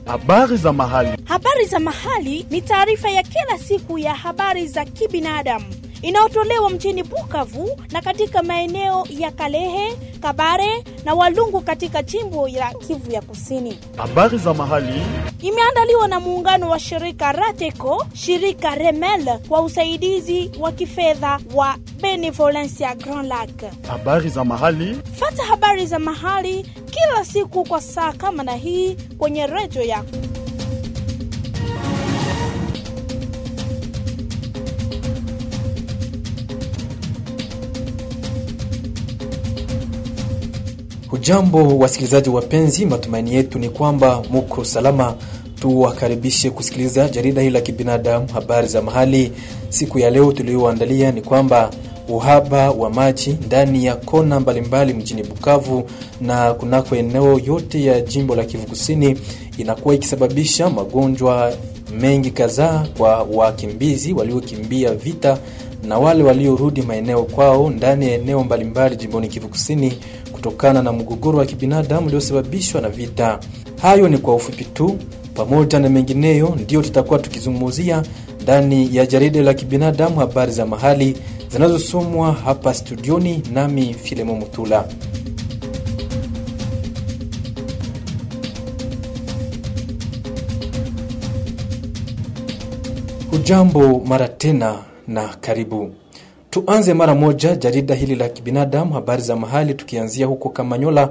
Habari za mahali. Habari za mahali ni taarifa ya kila siku ya habari za kibinadamu inayotolewa mjini Bukavu na katika maeneo ya Kalehe, Kabare na Walungu katika jimbo la Kivu ya Kusini. Habari za mahali. Imeandaliwa na muungano wa shirika Rateco, shirika Remel kwa usaidizi wa kifedha wa Benevolencia Grand Lac. Habari za mahali. Fata habari za mahali kila siku kwa saa kama na hii kwenye redio yako. Hujambo wasikilizaji wapenzi, matumaini yetu ni kwamba muko salama. Tuwakaribishe kusikiliza jarida hili la kibinadamu, habari za mahali. Siku ya leo tulioandalia ni kwamba uhaba wa maji ndani ya kona mbalimbali mjini Bukavu na kunako eneo yote ya jimbo la Kivu Kusini inakuwa ikisababisha magonjwa mengi kadhaa kwa wakimbizi waliokimbia vita na wale waliorudi maeneo kwao ndani ya eneo mbalimbali jimboni Kivu Kusini kutokana na mgogoro wa kibinadamu uliosababishwa na vita. Hayo ni kwa ufupi tu, pamoja na mengineyo ndiyo tutakuwa tukizungumzia ndani ya jarida la kibinadamu, habari za mahali zinazosomwa hapa studioni, nami Filemo Mutula. Hujambo mara tena na karibu. Tuanze mara moja jarida hili la kibinadamu, habari za mahali, tukianzia huko Kamanyola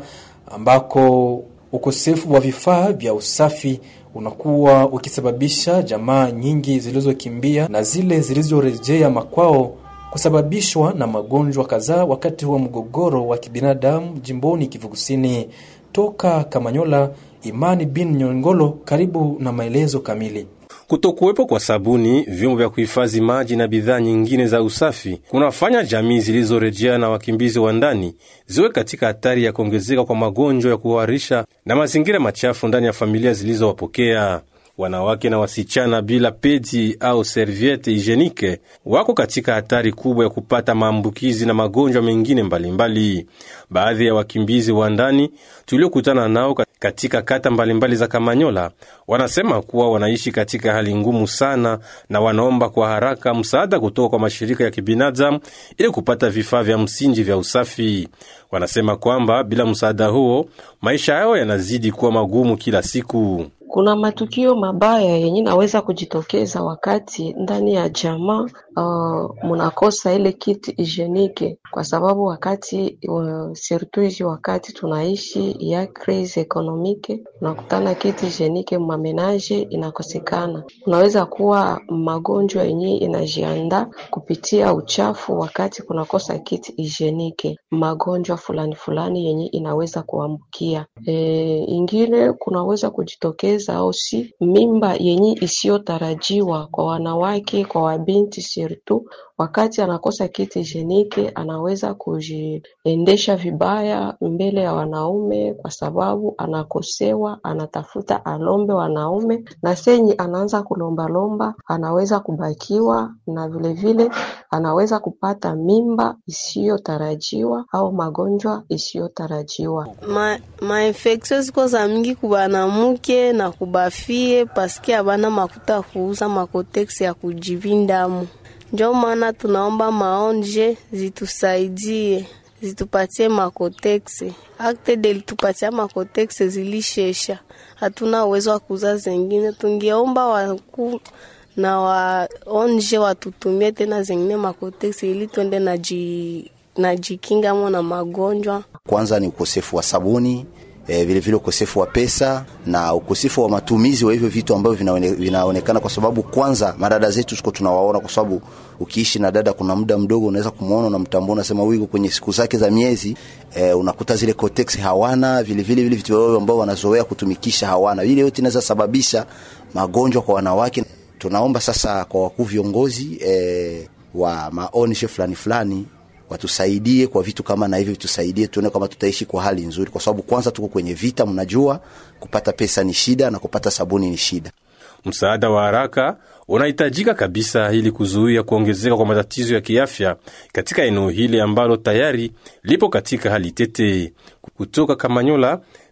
ambako ukosefu wa vifaa vya usafi unakuwa ukisababisha jamaa nyingi zilizokimbia na zile zilizorejea makwao kusababishwa na magonjwa kadhaa wakati wa mgogoro wa kibinadamu jimboni Kivu Kusini. Toka Kamanyola, Imani bin Nyongolo, karibu na maelezo kamili. Kutokuwepo kwa sabuni, vyombo vya kuhifadhi maji na bidhaa nyingine za usafi kunafanya jamii zilizorejea na wakimbizi wa ndani ziwe katika hatari ya kuongezeka kwa magonjwa ya kuharisha na mazingira machafu ndani ya familia zilizowapokea. Wanawake na wasichana bila pedi au serviete hijenike wako katika hatari kubwa ya kupata maambukizi na magonjwa mengine mbalimbali. Baadhi ya wakimbizi wa ndani tuliokutana nao katika kata mbalimbali mbali za Kamanyola wanasema kuwa wanaishi katika hali ngumu sana, na wanaomba kwa haraka msaada kutoka kwa mashirika ya kibinadamu ili kupata vifaa vya msingi vya usafi. Wanasema kwamba bila msaada huo maisha yao yanazidi kuwa magumu kila siku. Kuna matukio mabaya yenye naweza kujitokeza wakati ndani ya jamaa uh, munakosa ile kit hygienique, kwa sababu wakati uh, surtout hizi wakati tunaishi ya crise economique, unakutana kit hygienique mamenaje inakosekana. Unaweza kuwa magonjwa yenye inajianda kupitia uchafu wakati kunakosa kit hygienique, magonjwa fulani fulani yenye inaweza kuambukia. E, ingine kunaweza kujitokeza au si mimba yenye isiyotarajiwa kwa wanawake, kwa wabinti sirtu, wakati anakosa kiti jenike anaweza kujiendesha vibaya mbele ya wanaume, kwa sababu anakosewa, anatafuta alombe wanaume, na senyi anaanza kulombalomba, anaweza kubakiwa na vilevile vile, anaweza kupata mimba isiyotarajiwa au magonjwa isiyotarajiwa. Ma, mainfeksio ziko za mingi kubanamuke na kubafie paske abana makuta kuuza makoteksi ya kujivindamu. Njo maana tunaomba maonje zitusaidie zitupatie makoteksi. Akte delitupatia makoteksi zilishesha, hatuna uwezo wa kuuza zengine. Tungeomba waku na waonje watutumie tena zengine makoteksi ili twende na ji najikinga mo na magonjwa. Kwanza ni ukosefu wa sabuni E, vile vile ukosefu wa pesa na ukosefu wa matumizi wa hivyo vitu ambavyo vinaone, vinaonekana kwa sababu kwanza madada zetu siko tunawaona, kwa sababu ukiishi na dada kuna muda mdogo unaweza kumuona na mtambua, unasema huyu kwenye siku zake za miezi e, unakuta zile cortex hawana vile vile vile vitu vyao ambao wanazoea kutumikisha hawana, vile yote inaweza sababisha magonjwa kwa wanawake. Tunaomba sasa kwa wakuu viongozi e, wa maonishe fulani fulani watusaidie kwa vitu kama na hivyo, tusaidie tuone kama tutaishi kwa hali nzuri, kwa sababu kwanza tuko kwenye vita. Mnajua kupata pesa ni shida na kupata sabuni ni shida. Msaada wa haraka unahitajika kabisa ili kuzuia kuongezeka kwa matatizo ya kiafya katika eneo hili ambalo tayari lipo katika hali tete. Kutoka Kamanyola,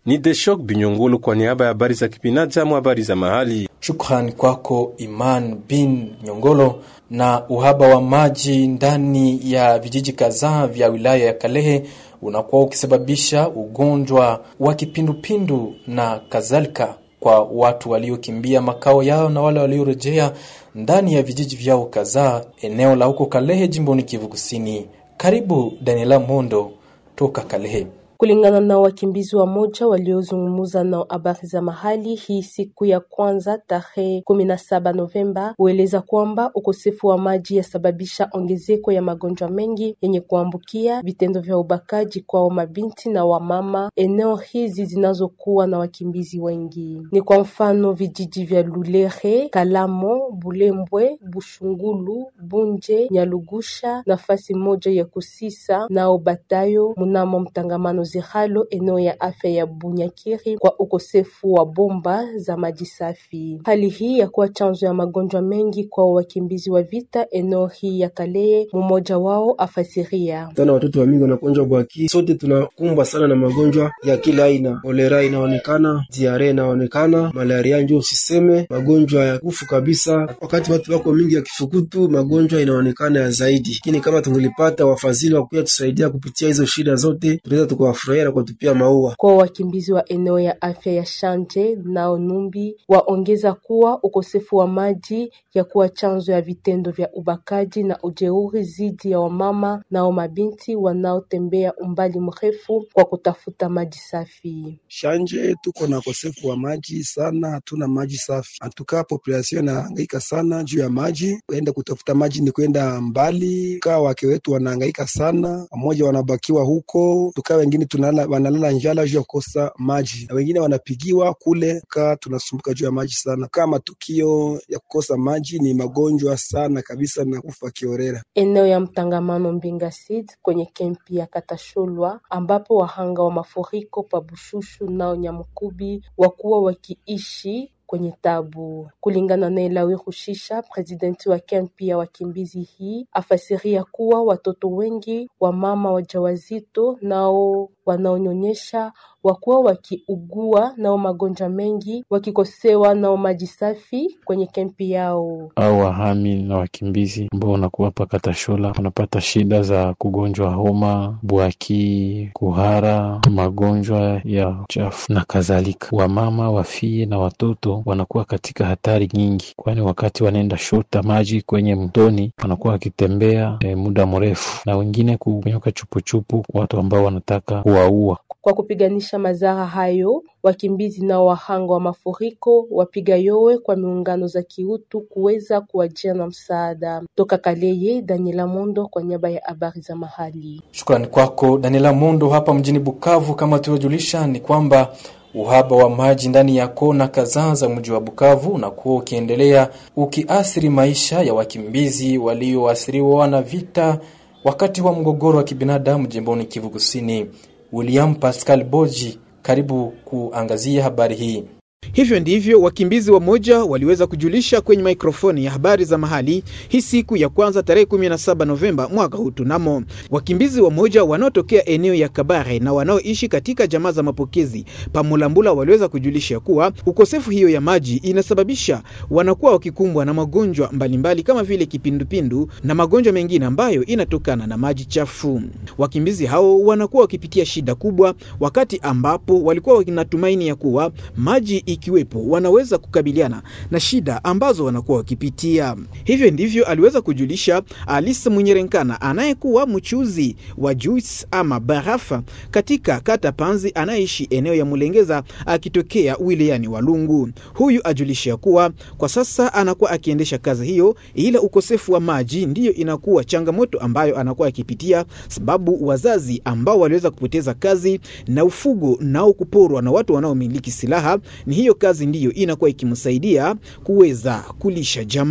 Ni Deshok Binyongolo kwa niaba ya habari za kibinadamu, habari za mahali. Shukrani kwako Iman bin Nyongolo. Na uhaba wa maji ndani ya vijiji kadhaa vya wilaya ya Kalehe unakuwa ukisababisha ugonjwa wa kipindupindu na kadhalika kwa watu waliokimbia makao yao na wale waliorejea ndani ya vijiji vyao kadhaa eneo la huko Kalehe, jimboni Kivu Kusini. Karibu Daniela Mondo toka Kalehe. Kulingana na wakimbizi wa moja waliozungumza na habari za mahali hii siku ya kwanza tarehe kumi na saba Novemba, hueleza kwamba ukosefu wa maji yasababisha ongezeko ya magonjwa mengi yenye kuambukia, vitendo vya ubakaji kwao mabinti na wamama eneo hizi zinazokuwa na wakimbizi wengi. Ni kwa mfano vijiji vya Lulere, Kalamo, Bulembwe, Bushungulu, Bunje, Nyalugusha, nafasi moja ya Kusisa nao Batayo mnamo mtangamano Ziralo eneo ya afya ya Bunyakiri kwa ukosefu wa bomba za maji safi. Hali hii ya kuwa chanzo ya magonjwa mengi kwa wakimbizi wa vita eneo hii ya Kalehe, mmoja wao afasiria. tana watoto wa mingi wanagonjwa bwaki. Sote tunakumbwa sana na magonjwa ya kila aina, kolera inaonekana, diare inaonekana, malaria njo usiseme, magonjwa ya kufu kabisa. Wakati watu wako mingi ya kifukutu, magonjwa inaonekana ya zaidi, lakini kama tungelipata wafadhili wa kuya tusaidia kupitia hizo shida zote, tunaweza tukawafurahia na kuwatupia maua. Kwa wakimbizi wa eneo ya afya ya Shanje nao Numbi waongeza kuwa ukosefu wa maji ya kuwa chanzo ya vitendo vya ubakaji na ujeuri dhidi ya wamama nao mabinti wanaotembea umbali mrefu kwa kutafuta maji safi. Shanje tuko na ukosefu wa maji sana, hatuna maji safi. Antukaa population inahangaika sana juu ya maji, kwenda kutafuta maji ni kwenda mbali. Kaa wake wetu wanahangaika sana, wamoja wanabakiwa huko, tukaa wengine tunalala, wanalala njala juu ya kukosa maji, na wengine wanapigiwa kule. Kaa tunasumbuka juu ya maji sana. Kaa matukio ya kukosa maji ni magonjwa sana kabisa na kufa kiorera. Eneo ya mtangamano Mbinga Seed kwenye kempi ya Katashulwa ambapo wahanga wa mafuriko pa Bushushu nao Nyamukubi wakuwa wakiishi kwenye tabu. Kulingana na Elawi Rushisha, presidenti wa kempi ya wakimbizi hii, afasiria kuwa watoto wengi wa mama wajawazito nao wanaonyonyesha wakuwa wakiugua nao magonjwa mengi, wakikosewa nao maji safi kwenye kempi yao. au wahami na wakimbizi ambao wanakuwa hapa Katashola wanapata shida za kugonjwa homa, bwaki, kuhara, magonjwa ya uchafu na kadhalika. Wamama, wafie na watoto wanakuwa katika hatari nyingi, kwani wakati wanaenda shota maji kwenye mtoni wanakuwa wakitembea eh, muda mrefu, na wengine kunyoka chupuchupu, watu ambao wanataka kuwaua. Kwa kupiganisha madhara hayo, wakimbizi nao wahanga wa mafuriko wapiga yowe kwa miungano za kiutu kuweza kuwajia na msaada. Toka Kaleye, Daniela Mondo kwa niaba ya habari za mahali. Shukrani kwako Daniela Mondo. Hapa mjini Bukavu, kama tulivyojulisha, ni kwamba uhaba wa maji ndani ya kona kadhaa za mji wa Bukavu unakuwa ukiendelea ukiathiri maisha ya wakimbizi walioathiriwa na vita wakati wa mgogoro wa kibinadamu jimboni Kivu Kusini. William Pascal Boji, karibu kuangazia habari hii. Hivyo ndivyo wakimbizi wamoja waliweza kujulisha kwenye mikrofoni ya habari za mahali hii siku ya kwanza tarehe 17 Novemba mwaka huu. Tunamo wakimbizi wamoja wanaotokea eneo ya Kabare na wanaoishi katika jamaa za mapokezi Pamulambula waliweza kujulisha kuwa ukosefu hiyo ya maji inasababisha wanakuwa wakikumbwa na magonjwa mbalimbali kama vile kipindupindu na magonjwa mengine ambayo inatokana na maji chafu. Wakimbizi hao wanakuwa wakipitia shida kubwa, wakati ambapo walikuwa wanatumaini ya kuwa maji ikiwepo wanaweza kukabiliana na shida ambazo wanakuwa wakipitia. Hivyo ndivyo aliweza kujulisha Alice Munyerenkana anayekuwa mchuzi wa juice ama barafa katika kata Panzi anayeishi eneo ya Mulengeza akitokea wilayani Walungu. Huyu ajulisha kuwa kwa sasa anakuwa akiendesha kazi hiyo, ila ukosefu wa maji ndiyo inakuwa changamoto ambayo anakuwa akipitia, sababu wazazi ambao waliweza kupoteza kazi na ufugo nao kuporwa na watu wanaomiliki silaha ni hiyo kazi ndiyo inakuwa ikimsaidia kuweza kulisha jamaa.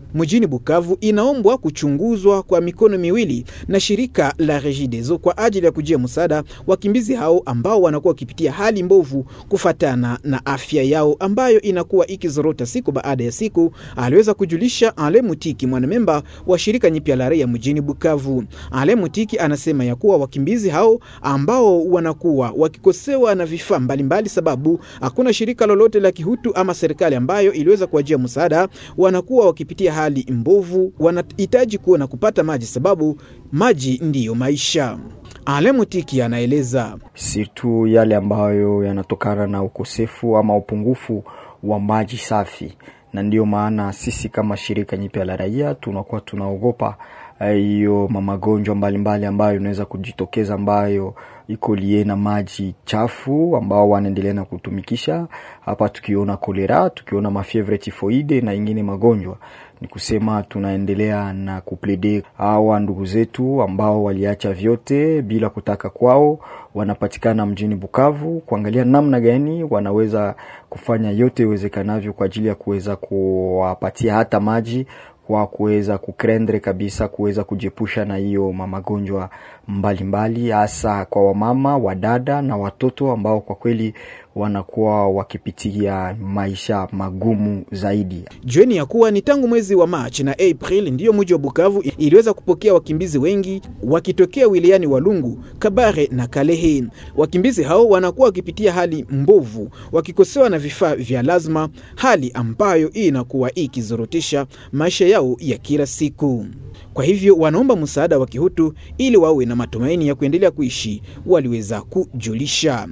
mjini Bukavu inaombwa kuchunguzwa kwa mikono miwili na shirika la Regideso kwa ajili ya kujia msaada wakimbizi hao ambao wanakuwa wakipitia hali mbovu kufatana na afya yao ambayo inakuwa ikizorota siku baada ya siku, aliweza kujulisha Ale Mutiki, mwanamemba wa shirika nyipya la raia mjini Bukavu. Ale Mutiki anasema ya kuwa wakimbizi hao ambao wanakuwa wakikosewa na vifaa mbalimbali, sababu hakuna shirika lolote la kihutu ama serikali ambayo iliweza kuwajia msaada, wanakuwa wakipitia hali mbovu, wanahitaji kuwa na kupata maji, sababu maji ndiyo maisha. Ale Mutiki anaeleza sirtu yale ambayo yanatokana na ukosefu ama upungufu wa maji safi, na ndiyo maana sisi kama shirika nyipya la raia tunakuwa tunaogopa hiyo magonjwa mbalimbali ambayo inaweza kujitokeza ambayo iko lie na maji chafu ambao wanaendelea na kutumikisha hapa, tukiona kolera, tukiona mafievre tifoide na ingine magonjwa. Ni kusema tunaendelea na kuplede hawa ndugu zetu ambao waliacha vyote bila kutaka kwao, wanapatikana mjini Bukavu, kuangalia namna gani wanaweza kufanya yote iwezekanavyo kwa ajili ya kuweza kuwapatia hata maji kwa kuweza kukrendre kabisa kuweza kujepusha na hiyo magonjwa mbalimbali, hasa kwa wamama, wadada na watoto ambao kwa kweli wanakuwa wakipitia maisha magumu zaidi. Jueni ya kuwa ni tangu mwezi wa Machi na April ndiyo mji wa Bukavu iliweza kupokea wakimbizi wengi wakitokea wilayani Walungu, Kabare na Kalehe. Wakimbizi hao wanakuwa wakipitia hali mbovu, wakikosewa na vifaa vya lazima, hali ambayo inakuwa ikizorotesha maisha yao ya kila siku. Kwa hivyo wanaomba msaada wa kihutu ili wawe na matumaini ya kuendelea kuishi, waliweza kujulisha.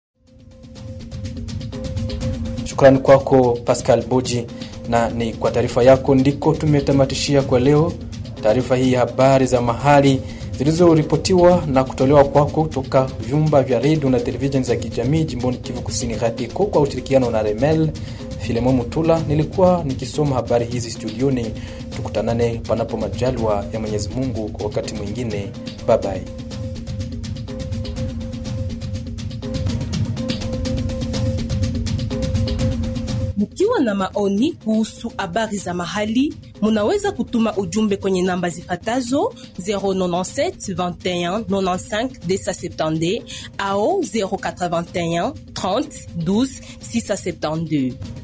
Shukrani kwako Pascal Boji, na ni kwa taarifa yako ndiko tumetamatishia kwa leo taarifa hii ya habari za mahali zilizoripotiwa na kutolewa kwako kutoka vyumba vya redio na televisheni za kijamii jimboni Kivu Kusini, RATECO kwa ushirikiano na Remel. Filemo Mutula nilikuwa nikisoma habari hizi studioni. Tukutanane panapo majaliwa ya Mwenyezi Mungu kwa wakati mwingine. Bye bye. Mkiwa na maoni kuhusu habari za mahali, munaweza kutuma ujumbe kwenye namba zifatazo 097 21 95 270 au 081 30 12 672.